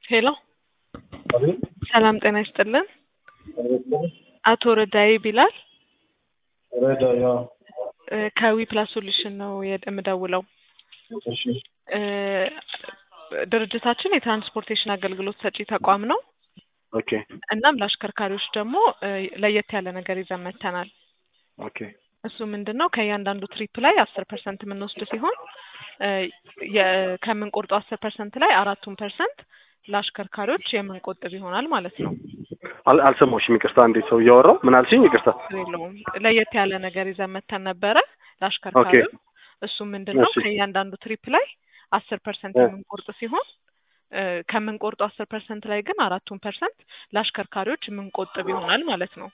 ሄሎ ሰላም ጤና ይስጥልን። አቶ ረዳይ ቢላል ረዳ ያው እ ከዊ ፕላስ ሶሉሽን ነው የድ- የምደውለው። እሺ እ ድርጅታችን የትራንስፖርቴሽን አገልግሎት ሰጪ ተቋም ነው። ኦኬ እናም ለአሽከርካሪዎች ደግሞ እ ለየት ያለ ነገር ይዘን መጥተናል። ኦኬ እሱ ምንድን ነው ከእያንዳንዱ ትሪፕ ላይ አስር ፐርሰንት የምንወስድ ሲሆን እ የ- ከምንቆርጠው አስር ፐርሰንት ላይ አራቱን ፐርሰንት ለአሽከርካሪዎች የምንቆጥብ ይሆናል ማለት ነው። አል- አልሰማሁሽም። ይቅርታ እንዴት ሰው እያወራው ምን አልሽኝ? ይቅርታ ችግር የለውም። ለየት ያለ ነገር ይዘን መጥተን ነበረ ለአሽከርካሪው። እሱ ምንድን ነው እሺ። ከእያንዳንዱ ትሪፕ ላይ አስር ፐርሰንት እ። የምንቆርጥ ሲሆን እ ከምንቆርጠው አስር ፐርሰንት ላይ ግን አራቱን ፐርሰንት ለአሽከርካሪዎች የምንቆጥብ ይሆናል ማለት ነው።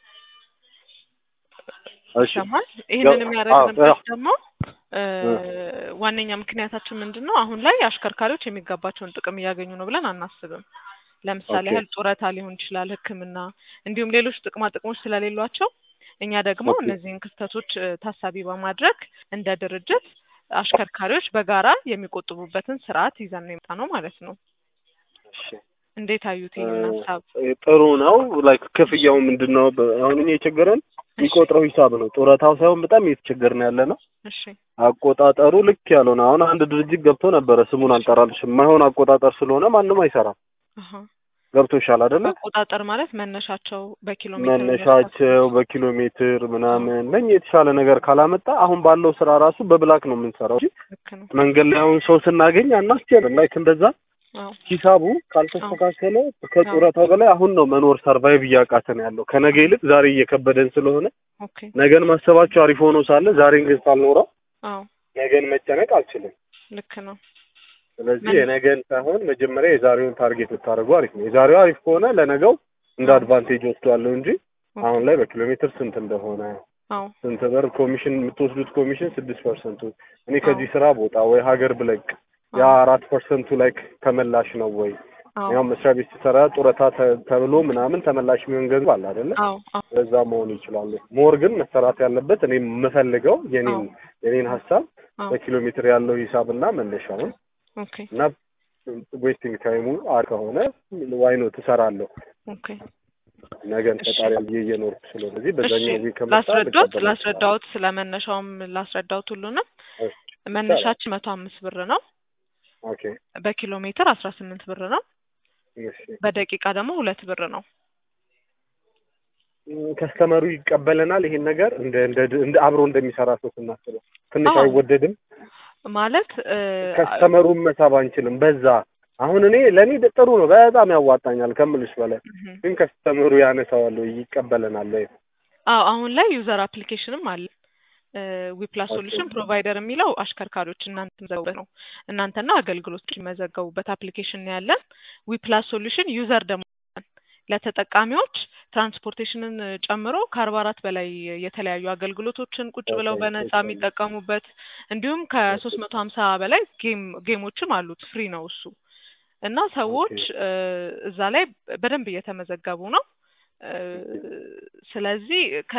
እሺ ይሰማል። ይህንን አዎ፣ የሚያደርግንበት አዎ። ደግሞ እ ዋነኛ ምክንያታችን ምንድን ነው? አሁን ላይ አሽከርካሪዎች የሚገባቸውን ጥቅም እያገኙ ነው ብለን አናስብም። ለምሳሌ ኦኬ። ያህል ጡረታ ሊሆን ይችላል፣ ሕክምና እንዲሁም ሌሎች ጥቅማ ጥቅሞች ስለሌሏቸው እኛ ደግሞ ኦኬ። እነዚህን ክስተቶች እ ታሳቢ በማድረግ እንደ ድርጅት አሽከርካሪዎች በጋራ የሚቆጥቡበትን ስርዓት ይዘን ነው የመጣ ነው ማለት ነው። እሺ እንዴት አዩት ይህን ሀሳብ? እ ጥሩ ነው። ላይክ ክፍያው ምንድን ነው? በ- አሁን እኛ የቸገረን የሚቆጥረው ሂሳብ ነው። ጡረታው ሳይሆን በጣም እየተቸገርን ያለ ነው። እሺ አቆጣጠሩ ልክ ያልሆነ አሁን አንድ ድርጅት ገብቶ ነበረ። ስሙን አልጠራልሽም። የማይሆን አቆጣጠር ስለሆነ ማንም አይሰራም። አሀ። ገብቶሻል አይደለ? አቆጣጠር ማለት መነሻቸው በኪሎ ሜትር መነሻቸው በኪሎ ሜትር ምናምን ለኛ የተሻለ ነገር ካላመጣ አሁን ባለው ስራ ራሱ በብላክ ነው የምንሰራው እንጂ ልክ ነው። መንገድ ላይ አሁን ሰው ስናገኝ አናስችልም። ላይክ እንደዛ አዎ ሂሳቡ ካልተስተካከለ ከጡረታው በላይ አሁን ነው መኖር ሰርቫይቭ እያቃተን ያለው። ከነገ ይልቅ ዛሬ እየከበደን ስለሆነ ኦኬ ነገን ማሰባቸው አሪፍ ሆኖ ሳለ ዛሬን ግን ሳልኖረው አዎ ነገን መጨነቅ አልችልም። ልክ ነው። ስለዚህ ምን- የነገን ሳይሆን መጀመሪያ የዛሬውን ታርጌት ብታደርጉ አሪፍ ነው። የዛሬው አሪፍ ከሆነ ለነገው እንደ አዎ። አድቫንቴጅ ወስዷለሁ እንጂ ኦኬ። አሁን ላይ በኪሎ ሜትር ስንት እንደሆነ አዎ ስንት ብር ኮሚሽን የምትወስዱት ኮሚሽን ስድስት ፐርሰንቱ እኔ ከዚህ ስራ ቦታ ወይ ሀገር ብለቅ ያ አራት ፐርሰንቱ ላይ ተመላሽ ነው ወይ አዎ ያው መስሪያ ቤት ሲሰራ ጡረታ ተ- ተብሎ ምናምን ተመላሽ የሚሆን ገንዘብ አለ አይደለ? አዎ አዎ በዛ መሆን ይችላሉ። ሞር ግን መሰራት ያለበት እኔ የምፈልገው የኔን አዎ የኔን ሀሳብ አዎ በኪሎ ሜትር ያለው ሂሳብና መነሻውን ኦኬ እና ዌስቲንግ ታይሙ አር ከሆነ ዋይ ነው ትሰራለሁ ኦኬ ነገን እሺ። ፈጣሪ ብዬ እየኖርኩ ስለሆነ እዚህ እሺ በዛኛው ጊዜ ከመጣ ላስረዳዎት ልቀበል ላስረዳዎት ስለ መነሻውም ላስረዳዎት ሁሉንም እሺ፣ መነሻችን መቶ አምስት ብር ነው። ኦኬ በኪሎ ሜትር አስራ ስምንት ብር ነው። እሺ በደቂቃ ደግሞ ሁለት ብር ነው። ከስተመሩ ይቀበለናል ይሄን ነገር እንደ እንደ እንደ አብሮ እንደሚሰራ ሰው ስናስበው ትንሽ አዎ። አይወደድም። ማለት እ ከስተመሩን መሳብ አንችልም። በዛ አሁን እኔ ለእኔ ጥሩ ነው፣ በጣም ያዋጣኛል ከምልሽ በላይ እህ ግን ከስተመሩ ያነሳዋል ወይ ይቀበለናል ወይ? አዎ አሁን ላይ ዩዘር አፕሊኬሽንም አለ። ዊፕላስ ኦኬ። ሶሉሽን ፕሮቫይደር የሚለው አሽከርካሪዎች እናንተ መዘገቡበት ነው። እናንተና አገልግሎት የሚመዘገቡበት አፕሊኬሽን ነው ያለን። ዊፕላስ ሶሉሽን ዩዘር ደግሞ አለን። ለተጠቃሚዎች ትራንስፖርቴሽንን ጨምሮ ከአርባ አራት በላይ የተለያዩ አገልግሎቶችን ቁጭ ብለው ኦኬ፣ በነጻ ኦኬ። የሚጠቀሙበት እንዲሁም ከሶስት መቶ ሀምሳ በላይ ጌም ጌሞችም አሉት። ፍሪ ነው እሱ እና ሰዎች እ እዛ ላይ በደንብ እየተመዘገቡ ነው። እ ስለዚህ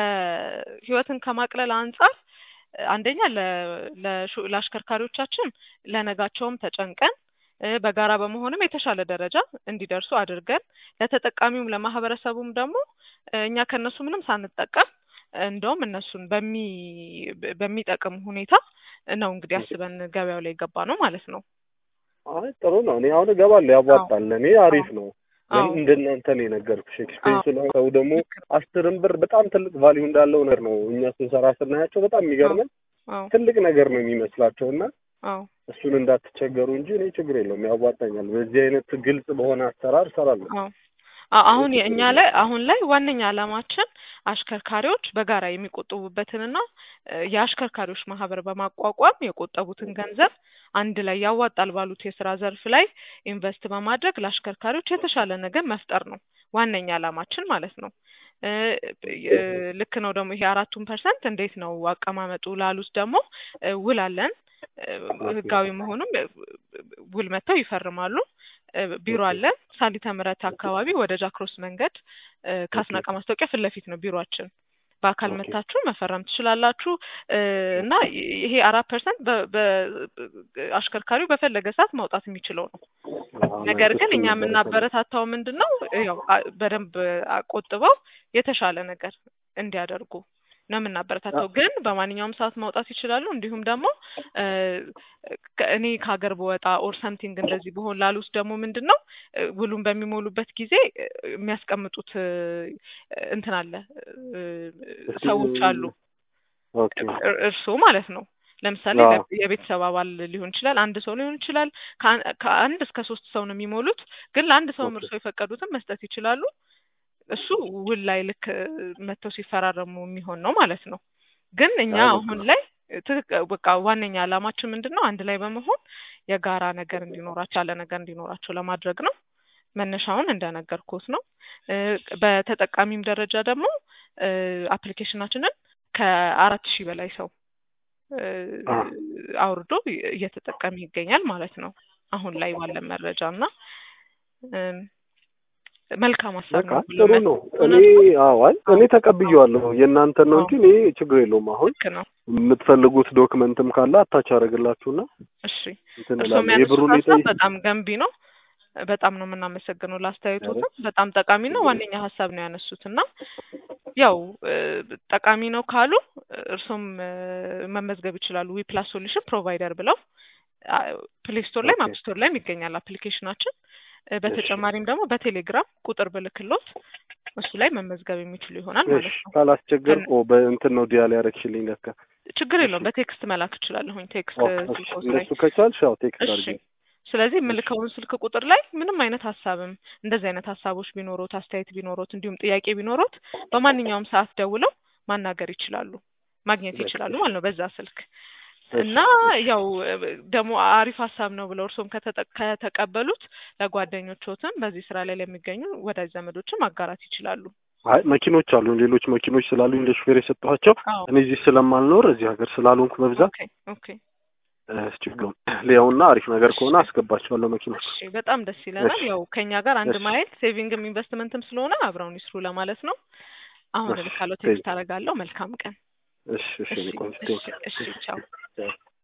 ከህይወትን ከማቅለል አንጻር አንደኛ ለ- ለሹ- ለአሽከርካሪዎቻችን ለነጋቸውም ተጨንቀን እ በጋራ በመሆንም የተሻለ ደረጃ እንዲደርሱ አድርገን ለተጠቃሚውም ለማህበረሰቡም ደግሞ እ እኛ ከእነሱ ምንም ሳንጠቀም እንደውም እነሱን በሚ በሚጠቅም ሁኔታ ነው እንግዲህ አስበን ገበያው ላይ ገባ ነው ማለት ነው። አይ ጥሩ ነው። እኔ አሁን እገባለሁ፣ ያዋጣል። ለእኔ አሪፍ ነው። አዎ ለምን እንደናንተ ነው የነገርኩሽ። ኤክስፔንስ አዎ ነው። ሰው ደግሞ አስርም ብር በጣም ትልቅ ቫልዩ እንዳለው ነገር ነው። እኛ ስንሰራ ስናያቸው በጣም የሚገርመን አዎ ትልቅ ነገር ነው የሚመስላቸው እና አዎ እሱን እንዳትቸገሩ እንጂ እኔ ችግር የለውም፣ ያዋጣኛል። በዚህ አይነት ግልጽ በሆነ አሰራር እሰራለሁ። አዎ አ- አሁን የእኛ ላይ አሁን ላይ ዋነኛ ዓላማችን አሽከርካሪዎች በጋራ የሚቆጥቡበትንና እ የአሽከርካሪዎች ማህበር በማቋቋም የቆጠቡትን ገንዘብ አንድ ላይ ያዋጣል ባሉት የስራ ዘርፍ ላይ ኢንቨስት በማድረግ ለአሽከርካሪዎች የተሻለ ነገር መፍጠር ነው ዋነኛ ዓላማችን ማለት ነው። እ እ ልክ ነው ደግሞ ይሄ አራቱን ፐርሰንት እንዴት ነው አቀማመጡ ላሉት ደግሞ እ ውል አለን እ ህጋዊ መሆኑም እ ውል መጥተው ይፈርማሉ። እ ቢሮ አለን ሳሊተ ምሕረት አካባቢ ወደ ጃክሮስ መንገድ እ ከአስናቀ ማስታወቂያ ፊት ለፊት ነው ቢሮአችን በአካል ኦኬ። መታችሁ መፈረም ትችላላችሁ እ እና ይሄ አራት ፐርሰንት አሽከርካሪው በፈለገ ሰዓት ማውጣት የሚችለው ነው። አዎ፣ ነገር ግን እሱን እኛ ነበረ የምናበረታታው ምንድን ነው ያው አ- በደንብ ቆጥበው የተሻለ ነገር እንዲያደርጉ ነው የምናበረታታው። ግን በማንኛውም ሰዓት ማውጣት ይችላሉ። እንዲሁም ደግሞ እ ከ- እኔ ከሀገር በወጣ ኦር ሰምቲንግ እንደዚህ ብሆን ላሉት ደግሞ ምንድን ነው እ ውሉን በሚሞሉበት ጊዜ እ የሚያስቀምጡት እ እንትን አለ እ ሰዎች አሉ ኦኬ እር- እርስዎ ማለት ነው። ለምሳሌ አዎ። ለ- የቤተሰብ አባል ሊሆን ይችላል፣ አንድ ሰው ሊሆን ይችላል። ከአን- ከአንድ እስከ ሶስት ሰው ነው የሚሞሉት። ግን ለአንድ ሰውም ኦኬ። እርስዎ የፈቀዱትን መስጠት ይችላሉ። እሱ ውል ላይ ልክ እ መጥተው ሲፈራረሙ የሚሆን ነው ማለት ነው። ግን እኛ አይ በቃ አሁን ላይ ትክክ በቃ ዋነኛ ዓላማችን ምንድን ነው? አንድ ላይ በመሆን የጋራ ነገር እንዲኖራቸው ያለ ነገር እንዲኖራቸው ለማድረግ ነው። መነሻውን እንደነገርኩት ነው። እ በተጠቃሚም ደረጃ ደግሞ እ አፕሊኬሽናችንን ከአራት ሺህ በላይ ሰው እ አ አውርዶ እየተጠቀመ ይገኛል ማለት ነው። አሁን ላይ ባለን መረጃ እና እም፣ መልካም ሀሳብ በቃ ነው ብሎ ጥሩ መ- ነው። እኔ እውነት ነው። አዎ፣ አይ እኔ ተቀብዬዋለሁ የእናንተን ነው አዎ እንጂ እኔ ችግር የለውም። አሁን ልክ ነው። የምትፈልጉት ዶክመንትም ካለ አታች አደርግላችሁና እሺ እንትን እርስዎ እላለሁ። የሚያነሱት የብሩን ሀሳብ የጠይ በጣም ገንቢ ነው። በጣም ነው የምናመሰግነው ኧረ ለአስተያየቶትም። በጣም ጠቃሚ ነው። ችግር ዋነኛ ሀሳብ ነው ያነሱት እና ያው እ ጠቃሚ ነው ካሉ እርሶም መመዝገብ ይችላሉ። ዊ ፕላስ ሶሉሽን ፕሮቫይደር ብለው ፕሌይ ስቶር ላይም ኦኬ አፕ ስቶር ላይም ይገኛል አፕሊኬሽናችን። እ እሺ በተጨማሪም ደግሞ በቴሌግራም ቁጥር ብልክሎት እሱ ላይ መመዝገብ የሚችሉ ይሆናል እሺ ማለት ነው። ካላስቸገር ከን- ኦ በእንትን ነው ዲያል ያደረግሽልኝ ለካ። ችግር እሺ የለውም። በቴክስት መላክ እችላለሁኝ። ቴክስት ኦኬ እሺ ስልኮት ላይ እንደሱ ከቻልሽ ያው ቴክስት እሺ አድርጊ። ስለዚህ እሺ የምልከውን ስልክ ቁጥር ላይ ምንም አይነት ሀሳብም እንደዚህ አይነት ሀሳቦች ቢኖሮት አስተያየት ቢኖሮት እንዲሁም ጥያቄ ቢኖሮት በማንኛውም ሰዓት ደውለው ማናገር ይችላሉ ማግኘት በቃ ይችላሉ እሺ ማለት ነው በዛ ስልክ እሺ እና እሺ ያው ደግሞ አሪፍ ሀሳብ ነው ብለው እርስዎም ከተጠ- ከተቀበሉት ለጓደኞችዎትም በዚህ ስራ ላይ ለሚገኙ ወዳጅ ዘመዶችም ማጋራት ይችላሉ። አይ መኪኖች አሉ ሌሎች መኪኖች ስላሉኝ ለሹፌር የሰጠኋቸው አዎ እኔ እዚህ ስለማልኖር እዚህ ሀገር ስላልሆንኩ በብዛት ኦኬ ኦኬ እ ችግሩን ሊያውና አሪፍ ነገር እሺ ከሆነ አስገባቸዋለሁ መኪኖች። እሺ በጣም ደስ ይለናል። እሺ ያው ከኛ ጋር አንድ እሺ ማይል ሴቪንግም ኢንቨስትመንትም ስለሆነ አብረውን ይስሩ ለማለት ነው። አሁን እሺ እልካለሁ፣ ቴንክ ቴክስት አደርጋለሁ። መልካም ቀን። እሺ እሺ እሺ እኔ ቆንጆ እሺ ቴንክ እሺ ቻው።